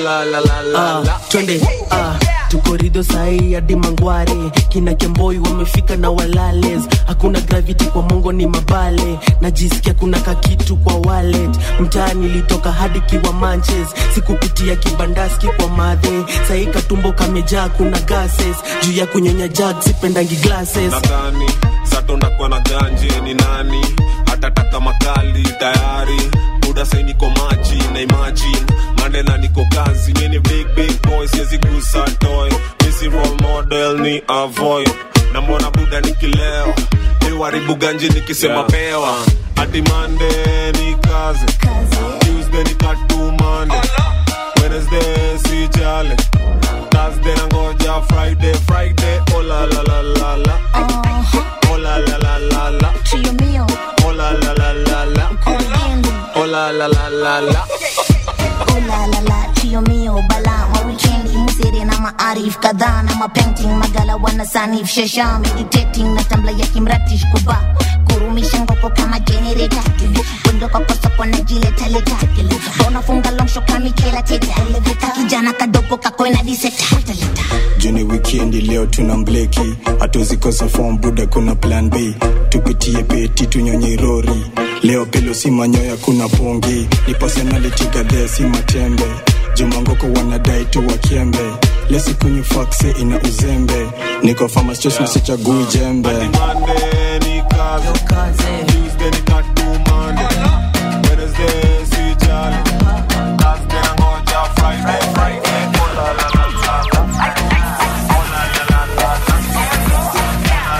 la la la la Ah, la. twende ah, tukorido sahii hadi mangware kina kemboi wamefika na walales hakuna gravity kwa mongo ni mabale najisikia kuna kakitu kwa wallet mtaa nilitoka hadi kiwa manches sikupitia kibandaski kwa madhe sahii katumbo kamejaa kuna gases juu ya kunyonya jag sipendangi glasses nadhani satondakuwa na ganje ni nani hatataka makali tayari buda sai niko maji na imagine mandela niko kazi mini big big boy siwezi gusa toy misi role model ni avoid na mbona buda nikileo iwaribu ganje nikisema Yeah. pewa hadi mande ni kazi tuesday ni katumande wednesday si jale thursday nangoja friday friday oh la la la la la oh la la la la la Trio mio, oh la la la la la corriendo. oh la la la la la Oh la la la, trio mio, bala ma weekendi Musere na maarif kadhaa na mapainting Magala wana sanif shasha Meditating na tambla ya kimratish kuba Kurumisha ngoko kama generator Bundoka kwa soko na jileta leta Unafunga long shot kama Michaela Teta Kijana kadogo kakoina diseta juni wikendi leo tuna mbleki hatuzikosa form buda kuna plan b tupitie peti tunyonye rori leo pelo si manyoya kuna pongi ni personality gadhe si matembe jumangoko wanadai tu wakiembe lesikunywi fakse ina uzembe niko famastos na sichagui jembe Monday ni kazi Tuesday ni katumande Wednesday si jale Thursday nangoja Friday Friday oh la la la la la oh la la la la la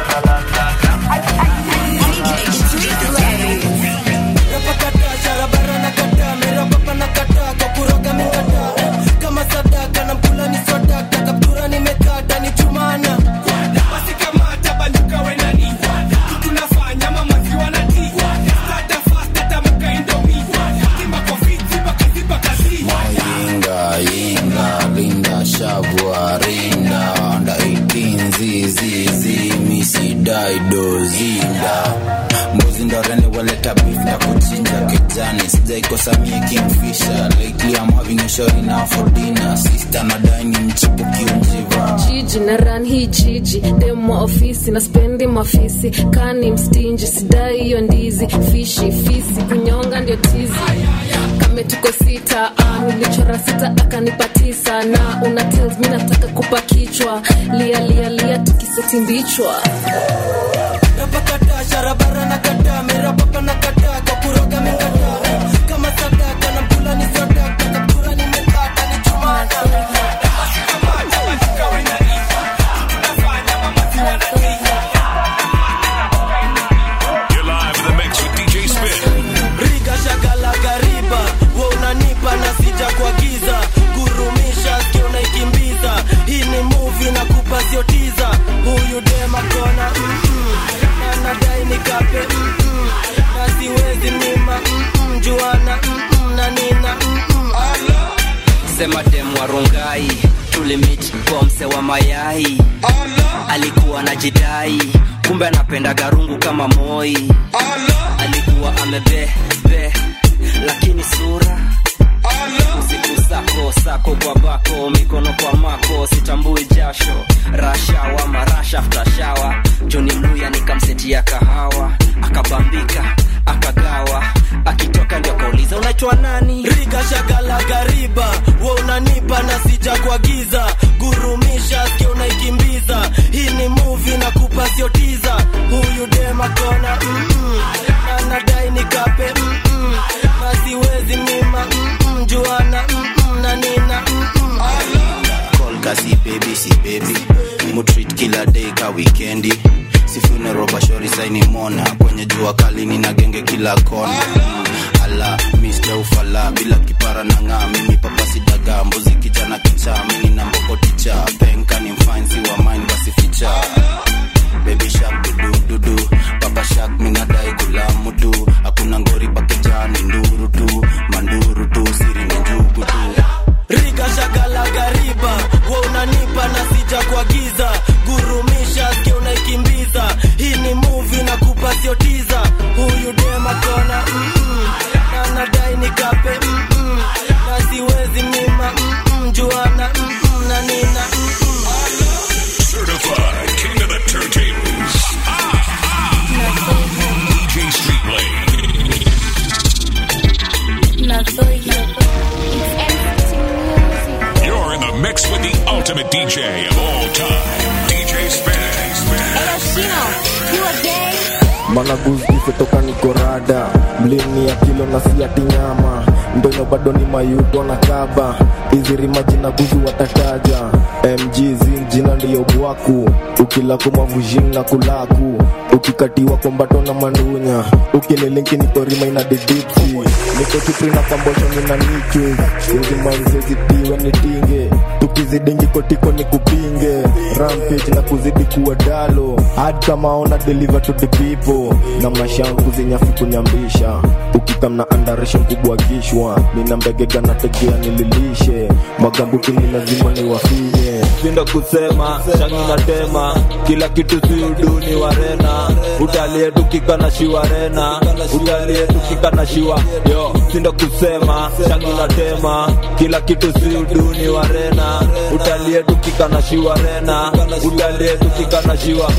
Napakata, sharabara na kata, merapapa na kata, kwa kuroga mingata. Kama sadaka na mkula ni swadaka, kaptura nimekata ni chumana. Basi kamata, banduka we nani? Kitu nafanya, mama ziwa na tea. Starter fast, atamuka Indomie. Timba kwa fit, ziba kazi, ziba kazi. Yinga, yinga, linda, shabwa, rinda Under 18, zizi, zi, misi, daido, zinda Mbuzi ndo rene waleta beef na kuchinja kijani Sijaikosa mie kingfisher Lately I'm having a shorty now for dinner Sister na dine mchipu kiunjiva jiji na ran hii jiji demo ofisi na spendi mafisi kani mstinji sidai hiyo ndizi fishi fisi kunyonga ndio tizi kame tuko sita ah, nilichora sita akanipa tisa na una tells mi nataka kupa kichwa lia lia lia tukiseti mbichwa Napakata, sharabara na kata, merapapa na kata, kwa kuroga mingata. Kama sadaka na mkula ni swadaka, kaptura nimekata ni chumana. Basi kamata, banduka we nani? Kitu nafanya, mama ziwa na tea. You're live in the mix with DJ Spin. riga shagala gariba we unanipa na sija kuagiza gurumisha ski unaikimbiza hii ni muvi na kupa siotiza huyu dema kona mm-mm. na nadai nikape mm-mm. na siwezi mima mm-mm. juana mm-mm. na nina mm-mm. sema dem warungai tulimit kwa mse wa mayai alikuwa na jidai kumbe anapenda garungu kama moi alikuwa amebebe lakini sura usiku sako sako kwa bako mikono kwa mako sitambui jasho rashawa marasha ftashawa joni mluya nikamsetia kahawa akabambika akagawa akitoka ndio akauliza unaitwa nani riga shagala gariba we unanipa na sija kuagiza gurumisha ski unaikimbiza hii ni muvi na kupa siotiza huyu dema kona mm-mm. na nadai nikape mm-mm. na siwezi mima mm-mm. juana mm-mm. na nina mm-mm. Kolka si baby si baby mutreat kila day ka wikendi si funeral bashori saini mona kwenye jua kali nina genge kila kona ala Mr. ufala bila kipara na ng'aa mimi papa sidaga mbuzi kijana kicha mini na mboko ticha penka ni mfansi wa mine basi ficha baby shark dudu dudu papa shark minadai kula mudu hakuna ngori pakejani nduru tu manduru tu siri ni njugu tu riga shagala gariba we unanipa na sija kuagiza gurumisha ski unaikimbiza hii ni muvi na kupa siotiza huyu dema kona mm-mm. na nadai nikape mm-mm. na siwezi mima mm-mm. ultimate DJ of all time, DJ Spin. managuzifetoka nikorada mlini ya kilo na siati nyama ndono bado ni mayuto na kaba izirima jina guzu watataja mg zin jina ndiyo bwaku ukilako mavujin na kulaku ukikatiwa kombato na mandunya ukinilinki nikorima ina didipsi niko tupri na kambosho nina nichwe sinzimanzezitiwe nitinge tukizidingi kotiko ni kupinge rampage na kuzidi kuwa dalo hadi kama ona deliver to the people na mashangu zenyafi kunyambisha ukikamna andarisha kubwa kishwa nina mbegega na tegea nililishe magambuki ni lazima niwafinye Sindo kusema shangi na tema kila kitu si uduni warena utalie tukika na shiwarena utalie tukika na shiwa yo sindo kusema shangi na tema kila kitu si uduni warena utalie tukika na shiwarena utalie tukika na shiwa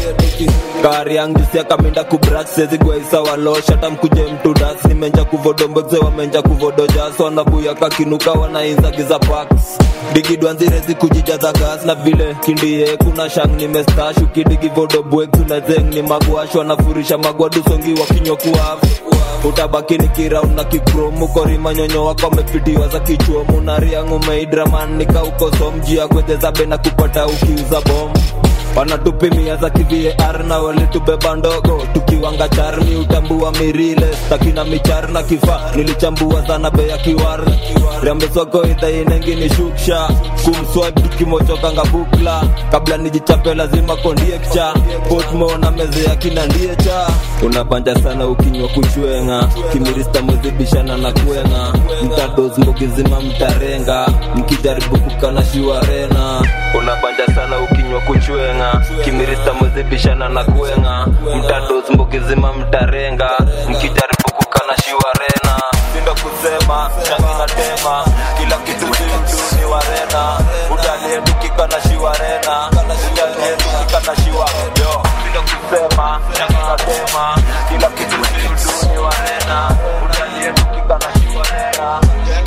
kari yangu sia kaminda kubrak sezi gwaisa walosha tamkuje mtu das nimenja kuvodomboze wamenja kuvodojas wanabuya kakinuka wanainzagiza paks digidwanzirezi kujijaza gas na vile kindie kuna shang nimestash ukidigi vodobwek tunazeng ni magwash wanafurisha magwadusongi wakinyokuafu utabaki ni kiraun na kikromu korima nyonyo wako amepitiwa za kichuomu na riang umeidraman nikaukoso mjia gwedhezabe na kupata ukiuza bomu wanatupimia za kivar na walitubeba ndogo tukiwanga charmi utambua mirile takina michar na kifa nilichambua sana bei ya kiwar rambesoko idhainengi ni shuksha kumswip tukimochokanga bukla kabla nijichape lazima kondiekcha potmo na meze ya kina ndiecha unabanja sana ukinywa kuchwenga kimirista mwezibishana na kwenga mtados mbogizima mtarenga mkijaribu kukana shiwarena unabanja sana ukinywa kuchwenga kimirista mwezibishana na kwenga mtados mbogizima mtarenga mkijaribu kukana shiwarena sindo kusema shangi na tema kila kitu zimduni warena utalie tukika na shiwarena utalie tukika na shiwa yo sindo kusema shangi na tema kila kitu zimduni warena utalie tukika na shiwarena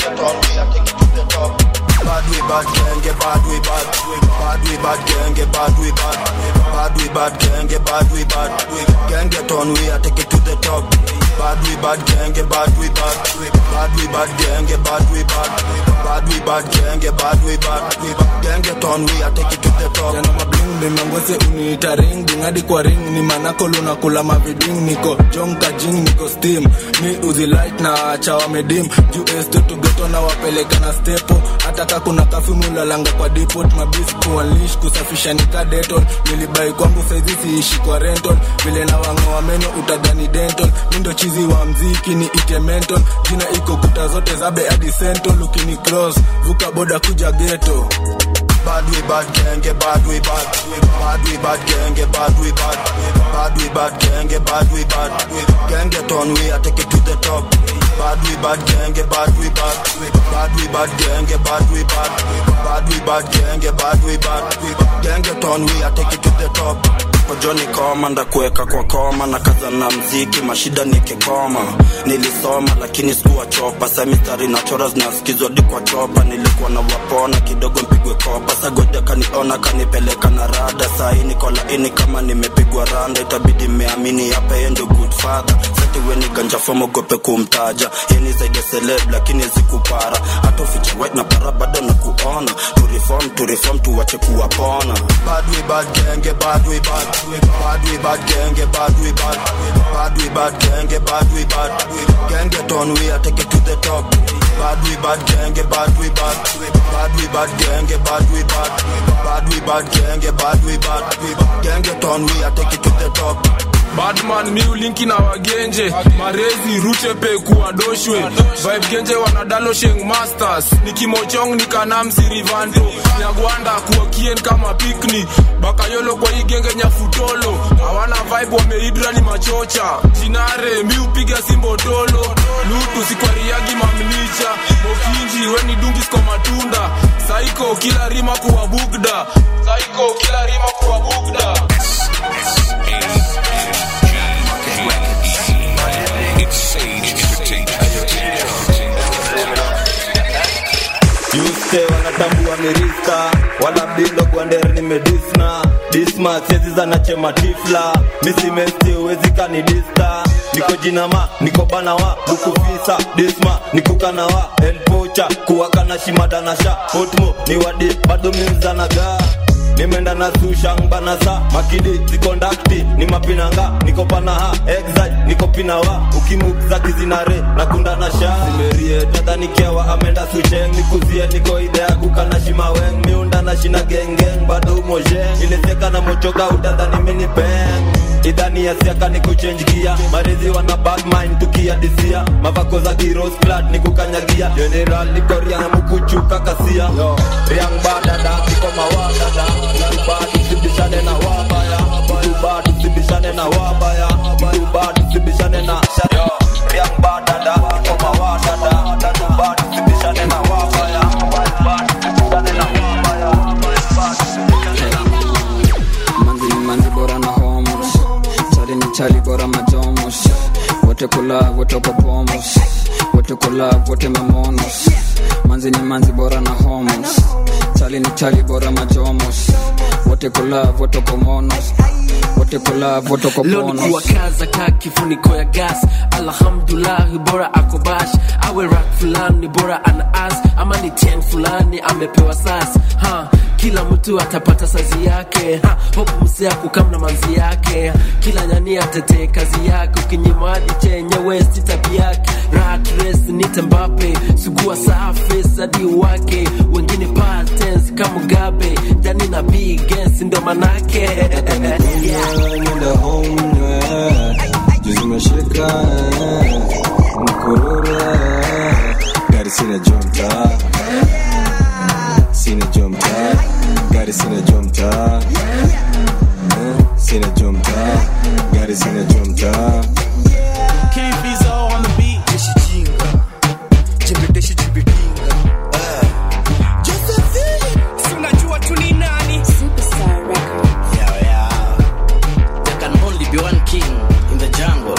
Bad we bad gang, get bad we bad. Bad we bad gang, get bad we bad. Bad we bad gang, get bad we bad. Gang get on we, I take it to the top. Bad we bad gang, get bad we bad. Bad we bad gang, get bad we bad. Bad we bad gang, get bad we bad. Gang get on we, I take it to the top. Yana mabling nimengwese uniita ring dingadi kwa ring ni manako luna kula maviding niko jonka jing niko steam mi uzi light na chawa medim juu este tugeto na wapeleka na stepo hata ka kuna kafimu lalanga kwa depot mabis kuanlish kusafisha nika deton nilibai kwangu saizi siishi kwa renton vile na wangoa meno utadhani denton mindo chizi wa mziki ni ite menton jina iko kuta zote zabe hadi senton lukini cross vuka boda kuja geto Bad we bad gang, get bad we bad. Bad we bad gang, get bad we bad. Bad we bad gang, get bad we bad. Gang get on we, I take it to the top. Bad we bad gang, get bad we bad. Bad we bad gang, get bad we bad. Bad we bad gang, get bad we bad. Gang get on we, I take it to the top. pojoni koma ndakuweka kwa koma na kaza na mziki mashida nikikoma nilisoma lakini sikuwa chopa sa mistari na chora zinasikizwa di kwa chopa nilikuwa na wapona kidogo mpigwe kopa sagoja kaniona kanipeleka na rada sahii niko laini kama nimepigwa randa itabidi meamini hapa yeye ndio good father satiwe ni ganja fomogope kumtaja yeni zaidi ya celeb lakini zikupara hata ufiche white na para bado na kuona to reform to reform tuwache kuwapona Bad we bad gang, get bad we bad. Bad we bad gang, get bad we bad. Bad we bad gang, get bad we bad. Gang get on we, I take it to the top. Bad we bad gang, get bad we bad. Bad we bad gang, get bad we bad. Bad we bad gang, get bad we bad. Gang get on we, I take it to the top. badman miulinki na wagenje marezi rutepe kuwadoshwe vibe genje wanadalo sheng masters nikimochong nikanamsi rivanto nyagwanda kuwakien kama pikni bakayolo kwa hii genge nyafutolo hawana vibe wameidra ni machocha jinare miupiga simbotolo lutu sikwariagi mamnicha mokinji weni dungis kwa matunda saiko kila rima kuwa bugda saiko kila rima kuwa bugda It's Sage Entertainment. yuste wanatambua mirista wala bindo kwander nimedisna disma sezi zanachema tifla misimesti uwezi kanidista niko jinama niko banawa bukufisa disma nikukanawa elpocha kuwakana shimadanasha hotmo ni wadi bado mimzanagaa nimeenda na sushang banasa makidi zikondakti ni mapinanga niko panaha exaj niko pinawa ukimuk za kizinare na kunda na sha zimerie tadhanikewa amenda sucheng nikuzie niko idea kukana shimaweng miunda na shina gengeng bado umojeng ilesieka na mochoka utadhani minipeng idhani ya siaka ni kuchenjikia marizi wana badmind tukiadisia mavako za kirosklad ni kukanyagia general nikoria na mukuchuka kasia riang badada niko mawadada mtubadu sibishane na wabaya mtubadu sibishane na wabaya mtubadu sibishane na Yo, riang badada niko mawadada mtubadu sibishane na wabaya mtubadu sibishane na manzi ni manzi bora na homos chali ni chali bora majomos wote kula wote kwa pomos wote kula wote memonos manzi ni manzi bora na homos chali ni chali bora majomos wote kula wote kwa monos wote kula wote kwa leo ni ponos kuwakaza ka kifuniko ya gas alhamdulahi bora akobash awe rak fulani bora ana as ama ni ten fulani amepewa sas ha kila mtu atapata sazi yake ha, hopu msiaku kamna manzi yake kila nyani atetee kazi yake ukinyima hadi chenye westi tabi yake rat race nite mbape sugua safi hadi wake wengine patens kama mugabe jani na bigens ndo manake yeah. Nenda home juzi meshika mkurura gari sina jomta sina jomta gari sina jomta Eh, sina jomta gari sina jomta King Fizo on the beat. Jeshi jinga. Jimbedeshi jimbetinga. Josephine. Si unajua tu ni nani? Yeah, yeah. There can only be one king in the jungle.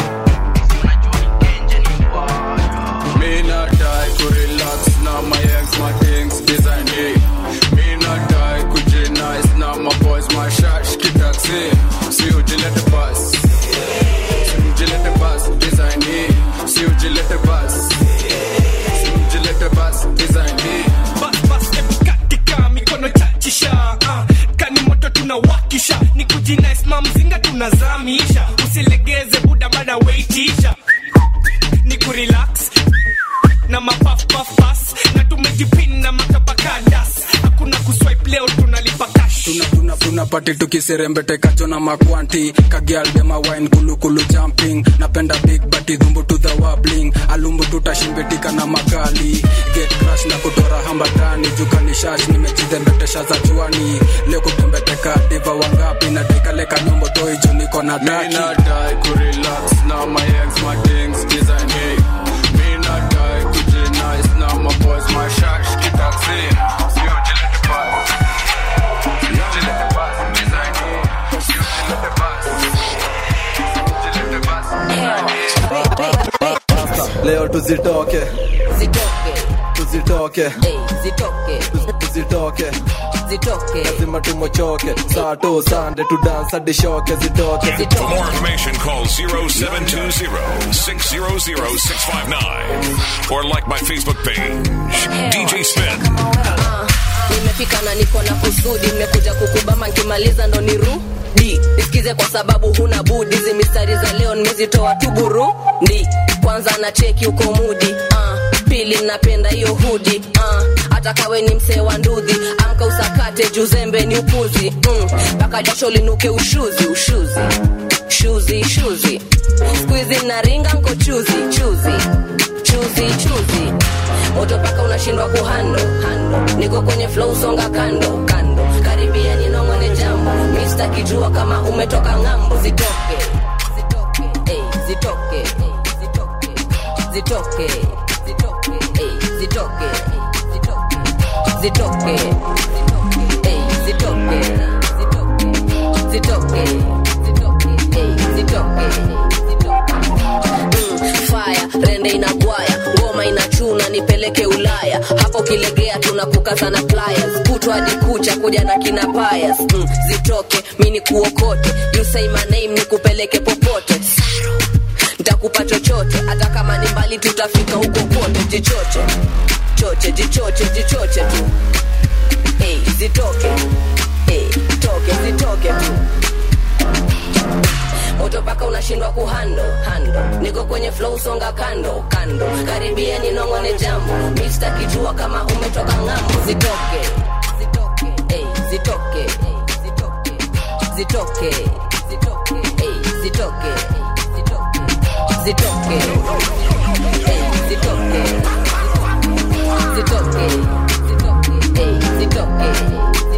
Me not die to relax now my ex my things design me. Me not die kuje nice now my boys my shash kitaxi. Si ujilete bus. Si ujilete bus design me. Si ujilete bus. Si ujilete bus design me. Bas bas ebu katika mikono chachisha. Ah, kani moto tunawakisha. Ni kujinais mamzinga tunazamisha. Usilegeze buda bada waitisha. Ni kurelax na mapafpafas na tumejipina makabakadas hakuna kuswipe leo tunalipa cash tuna tuna tuna pati tukiserembete kacho na makwanti kagialdema wine kulukulu jumping napenda big bati dhumbu to the wobbling alumbu tutashimbitika na makali get crash na kutora hambatani jukani shash nimejidhembetesha za juani leo kutembeteka diva wangapi na dikaleka nyombo toi juu niko na Me taki not die to relax now my ex my things design me. Me not die kuje nice now my boys my shash kitaxi. Si ujilete bus. Si ujilete bus design me. Si ujilete bus. Si ujilete bus. Leo tuzitoke zitoke tuzitoke Ey, zitoke tuzitoke zitoke lazima tumochoke saa tu sande tu dance hadi shoke zitoke For more information, call 0720-600-659 or like my Facebook page, DJ Spin. Ah, nimefika na niko na kusudi nimekuja kukubama nkimaliza ndo nirudi nisikize kwa sababu huna budi hizi mistari za leo nimezitoa tu burundi kwanza na cheki uko mudi ah, pili napenda hiyo hudi ah, hata kawe ni msee wa ndudhi amka usakate juzembe ni upuzi mpaka mm, jasho linuke ushuzi ushuzi shuzi shuzi skuizi naringa nko chuzi chuzi chuzi chuzi moto paka unashindwa kuhando hando niko kwenye flow songa kando kando karibia ninongone jambo mista kijua kama umetoka ng'ambo zitoke zitoke ey, zitoke ey, zitoke zitoke zitoke ey, zitoke zitoke zitoke ey, zitoke zitoke zitoke ey, zitoke Mm, fire rende inagwaya ngoma inachuna nipeleke ulaya hapo ukilegea tunakukaza na pliers kutwa hadi kucha kuja na kina payas mm, zitoke mi ni kuokote you say my name nikupeleke popote ntakupa chochote hata kama ni mbali tutafika huko kote jichoche choche jichoche jichoche tu hey, zitoke hey, toke zitoke tu moto paka unashindwa kuhando hando niko kwenye flow songa kando kando karibia ninongone jambo mista kijua kama umetoka ng'ambo zitoke zitoke hey, zitoke zitoke zitoke zitoke hey, zitoke zitoke hey, zitoke zitoke zitoke hey, zitoke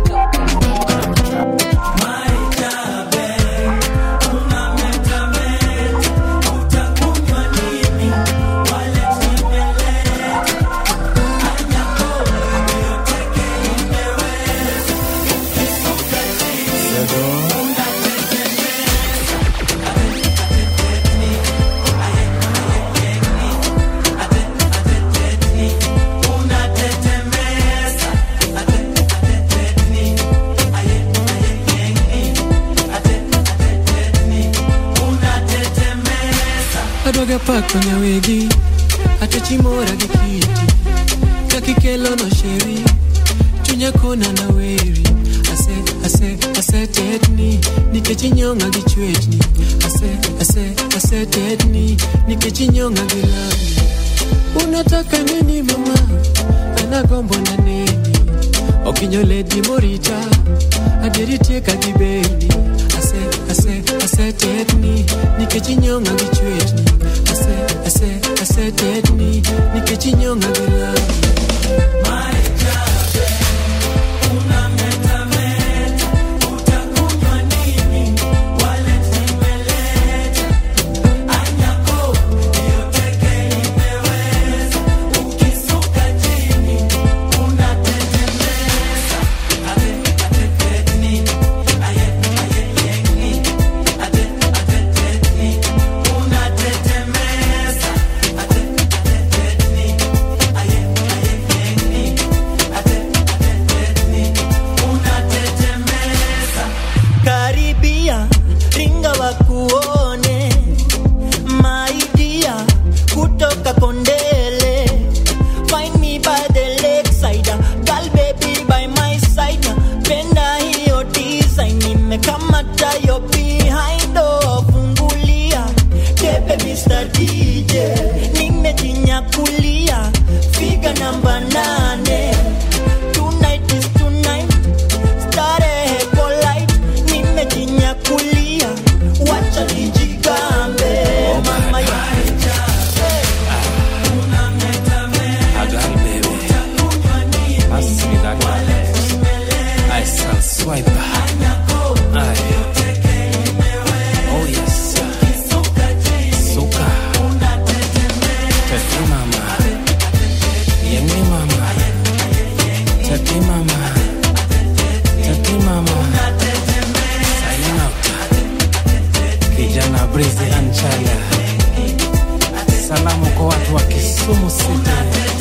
adwaga pak kwenye wigi atachimora gi kiti kakikelo no sheri chunya kona na weri ase ase ase tetni nikech inyonga gi chwechni ase ase ase tetni nikech inyonga gi lami unataka nini mama anagombo na neni okinyoledi morita aderitieka gi beni ase ase ase tetni nikech inyonga gi chwechni ase ase ase tetni nikech inyonga gi lami karibia ringa wakuone maidia kutoka kondele find me by the lakeside girl baby by my side penda hiyo design nimekamata yo behind oh, fungulia tepe Mr. DJ nimejinyakulia figa namba nane tonight is tonight starehe polite nimejinyakulia wacha nijigambe mama ya Kijana Brizi Anchaya, salamu kwa watu wa Kisumu City.